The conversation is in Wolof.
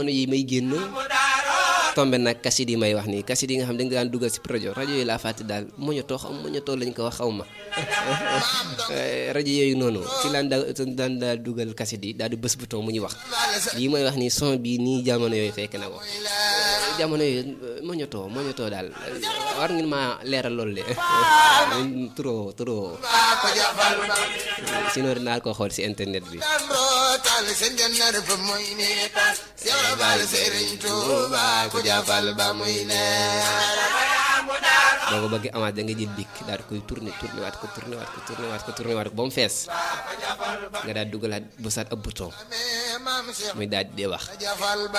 yi may génn tombe nag kasit yi may wax nii kasit yi nga xam da nga daan dugal si rajo rajo yi laa fàtte daal moñotoo xaw moñotoo lañ ko wax xaw ma rajo yooyu noonu ci laan daa daan daal dugal kasit yi daal di bës bouton mu ñuy wax lii may wax nii son bi nii jamono yooyu fekk na ko jamono yooyu moñotoo moñotoo daal war ngeen maa leeral loolu de trop trop sinon dinaa ko xool si internet bi jàppal ba muy leer boo ko bëggee amaat da nga jël bik daal di koy tourné tourné waat ko tourné waat ko tourné waat ko tourné waat ko ba mu fees nga daal dugalaat bësaat ab bouton muy daal di dee wax